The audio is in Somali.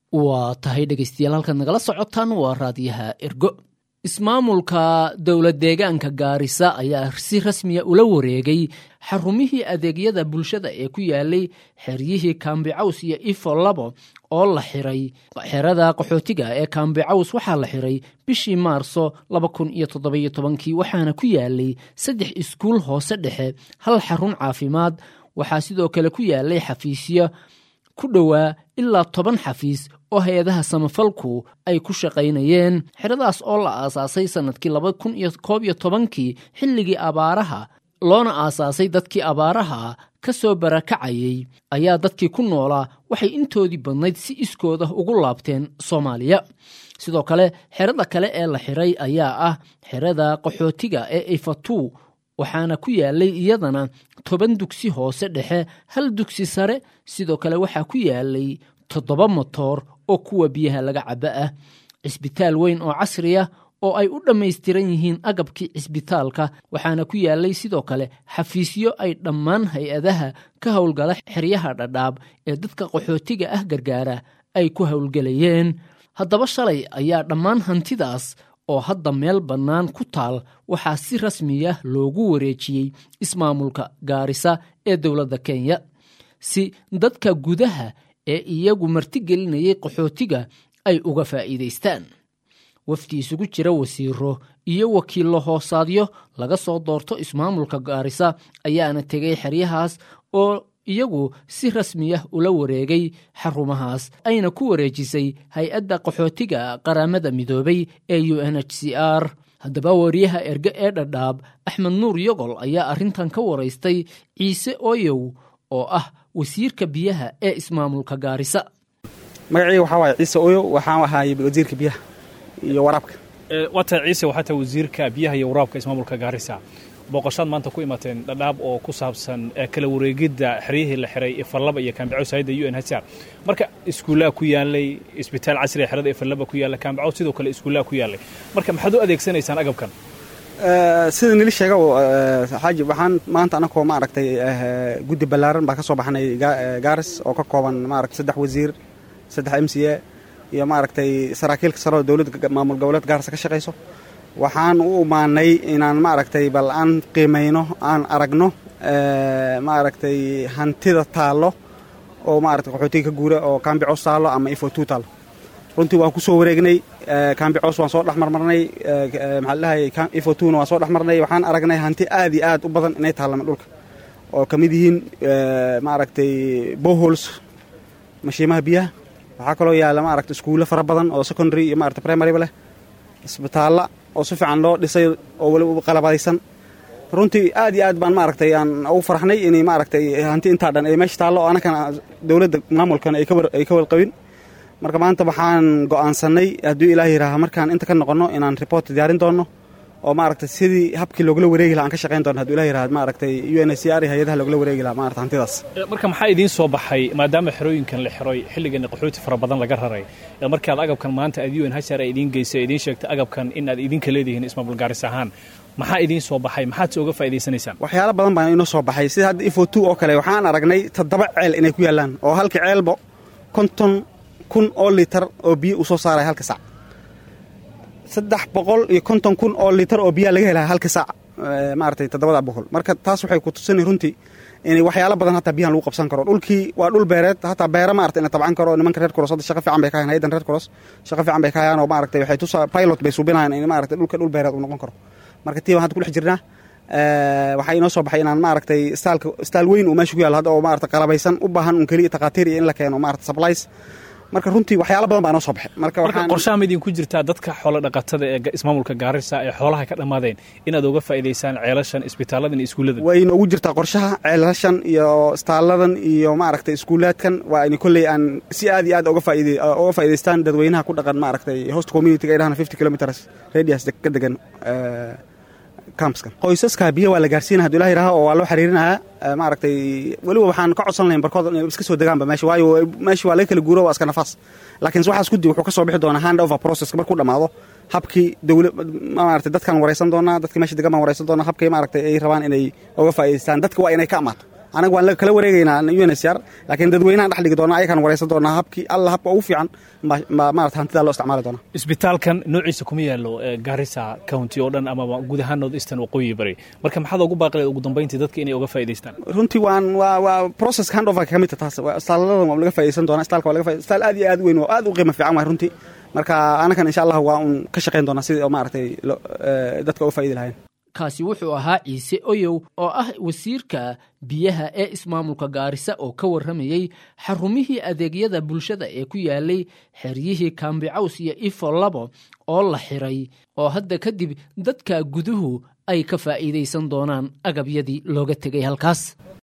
waa tahay dhegaystayaal halkaad nagala socotaan waa raadiyaha ergo ismaamulka dowlad deegaanka gaarisa ayaa si rasmiya ula wareegay xarumihii adeegyada bulshada ee ku yaalay xeryihii kaambicaws iyo ifo labo oo la xiray xerada qaxootiga ee kaambicaws waxaa la xiray bishii maarso laba kun iyo toddobiyo tobankii waxaana ku yaalay saddex iskuul hoose dhexe hal xarun caafimaad waxaa sidoo kale ku yaalay xafiisyo ku dhowaa ilaa toban xafiis oo hay-adaha samafalku ay ku shaqaynayeen xeradaas oo la aasaasay sannadkii laba kun iyo koob iyo tobankii xilligii abaaraha loona aasaasay dadkii abaaraha ka soo barakacayay ayaa dadkii ku noolaa waxay intoodii badnayd si iskooda ugu laabteen soomaaliya sidoo kale xerada kale ee la xiray ayaa ah xerada qaxootiga ee ifatu waxaana ku yaalay iyadana toban dugsi hoose dhexe hal dugsi sare sidoo kale waxaa ku yaalay toddoba motoor oo kuwa biyaha laga caba ah cisbitaal weyn oo casri ah oo ay u dhammaystiran yihiin agabkii cisbitaalka waxaana ku yaalay sidoo kale xafiisyo ay dhammaan hay-adaha ka howlgala xeryaha dhadhaab ee dadka qaxootiga ah gargaara ay ku howlgelayeen haddaba shalay ayaa dhammaan hantidaas oo hadda meel bannaan ku taal waxaa si rasmiya loogu wareejiyey ismaamulka gaarisa ee dowladda kenya si dadka gudaha ee iyagu martigelinayay qaxootiga ay uga faa'iidaystaan wafdi isugu jira wasiiro iyo wakiillo hoosaadyo laga soo doorto ismaamulka gaarisa ayaana tegay xeryahaas oo iyagu si rasmiyah ula wareegay xarumahaas ayna ku wareejisay hay-adda qaxootiga qaramada midoobay ee u n h c r haddaba wariyaha erge ee dhadhaab axmed nuur yogol ayaa arrintan ka waraystay ciise oyow oo ah wasiirka biyaha ee ismaamulka gaarisa magacii waxaa waaye ciise oyow waxaan ahaayey wasiirka biyaha iyo waraabka waa tahay ciise waxaa tahay wasiirka biyaha iyo waraabka ismaamulka gaarisa booqoshaad maanta ku imateen dhadhaab oo ku saabsan kala wareegidda xeryihii la xiray ifalaba iyo kaambicows hayadda u n h r marka iskuullaha ku yaalay isbitaal casriga xerada ifalaba ku yaalla kaambicows sidoo kale iskuullaha ku yaallay marka maxaad u adeegsanaysaan agabkan sida nili sheega xaaji waxaan maanta anakoo maaragtay guddi ballaaran baa ka soo baxnay gaaris oo ka kooban maaragtay saddex wasiir saddex m c a iyo maaragtay saraakiilka sare oo dowladda maamul goboleed gaarisa ka shaqayso waxaan u imaanay inaan maaragtay bal aan qiimayno aan aragno maaragtay hantida taallo oo maaragtay qaxootiga ka guura oo kaambicos taallo ama ifotu taallo runtii waan ku soo wareegnay kaambicos waan soo dhexmarmarnay maxaa ladhahay ifotuna waan soo dhexmarnay waxaan aragnay hanti aad iyo aad u badan inay taallama dhulka oo ka mid yihiin maaragtay bohols mashiimaha biyaha waxaa kaloo yaalla maaragta iskuulle fara badan oo secondary iyo maarata primaryba leh isbitaalla oo si fiican loo dhisay oo weliba qalabadaysan runtii aad iyo aad baan maaragtay aan ugu farxnay inay maaragtay hanti intaa dhan ay meesha taallo oo annakana dowladda maamulkan ay ka warqabin marka maanta waxaan go'aansannay hadduu ilaah yihaaha markaan inta ka noqonno inaan report diyaarin doonno oo maaragtay sidii habkii loogula wareegi laha aan ka shaqayn doonno haduu ilah yihahad maaragtay u n h c r iyo hay-adaha loogula wareegi laha maarata hantidaas marka maxaa idiin soo baxay maadaama xerooyinkan la xiroy xilligan qaxooti fara badan laga raray markaad agabkan maanta aad u n h r ay idiin geysay idiin sheegtay agabkan in aad idinka leedihiin ismaamul gaaris ahaan maxaa idiin soo baxay maxaad se uga faa'idaysanaysaan waxyaalo badan baa inoo soo baxay sida hadda ifo two oo kale waxaan aragnay toddoba ceel inay ku yaallaan oo halka ceelba konton kun oo litar oo biyo uu soo saaraya halka sac saddex boqol iyo konton kun oo litar oo biyaa laga helaya halka saac maaragtay toddobada boqol marka taas waxay ku tusinay runtii inay waxyaalo badan hataa biyahan lagu qabsan karo dhulkii waa dhul beereed hataa beera maarata ina tabcan karo nimanka reer koros hadda shaqa fiican bay ka hayaan haydan reer koros shaqa fiican bay ka hayaan oo maaragtay waxay tusaa pilot bay suubinayaan in maaragtay dhulka dhul beereed uu noqon karo marka tii baan hadda ku dhex jirnaa waxaa inoo soo baxay inaan maaragtay staalka staal weyn uu meesha ku yaallo hadda oo maarata qalabaysan u baahan un keliya takhaatiir iyo in la keeno maarata supplies marka runtii waxyaalo badan baa inoo soo baxay marka marka qorshaha ma idinku jirtaa dadka xoolo dhaqatada ee ismaamulka gaarisa ee xoolaha ka dhammaadeen inaad uga faa'iidaysaan ceelashan isbitaalladan iyo iskuulladan way inoogu jirtaa qorshaha ceelashan iyo istaalladan iyo maaragtay iskuulaadkan waa in kolley aan si aad iyo aad uga faa'iide uga faa'iidaystaan dadweynaha ku dhaqan maaragtay host community-ga ay dhahana fifty kilometers radius ka degan campskan qoysaska biyo waa la gaarsiina haduu ilah yidhaha oo waa loo xiriirinayaa maaragtay weliba waxaan ka codsan lahayn barkood inay iska soo degaanba meesha waayo meesha waa laga kala guuro waa iska nafaas laakiin waxaas guddi wuxuu ka soo bixi doonaa hand over processka markuu dhammaado habkii dowla maaragtay dadkaan waraysan doonaa dadkii meesha degan baan waraysan doonaa habkii maaragtay ay rabaan inay uga faa'idaystaan dadka waa inay ka amaato anaga waan kala wareegaynaa unsr laakiin dadweynahan dhex dhigi doona ayakaan wareysan doonaa habkii alla habka ugu fiican maarata hantidaa loo isticmaali doona isbitaalkan noociisa kuma yaalo garissa county oo dhan ama guud ahaan north eastern waqooyi bari marka maxaad ugu baaqi ugu dambayntii dadka inay uga faa'idaystaan runtii waan waa waa process handover ka mid taas istaalada waa laga faa'iidaysan doonaa istaalka waa laga faa'iidaysan istaal aad iyo aad u weyn waa aad u qiimo fiican waay runtii marka anakan insha allah waa un ka shaqayn doonaa sidii maaragtay dadka uga faa'iidi lahayn kaasi wuxuu ahaa ciise oyow oo ah wasiirka biyaha ee ismaamulka gaarisa oo ka warramayey xarumihii adeegyada bulshada ee ku yaalay xeryihii kaambicaws iyo ifo labo oo la xiray oo hadda kadib dadka guduhu ay ka faa'iidaysan doonaan agabyadii looga tegay halkaas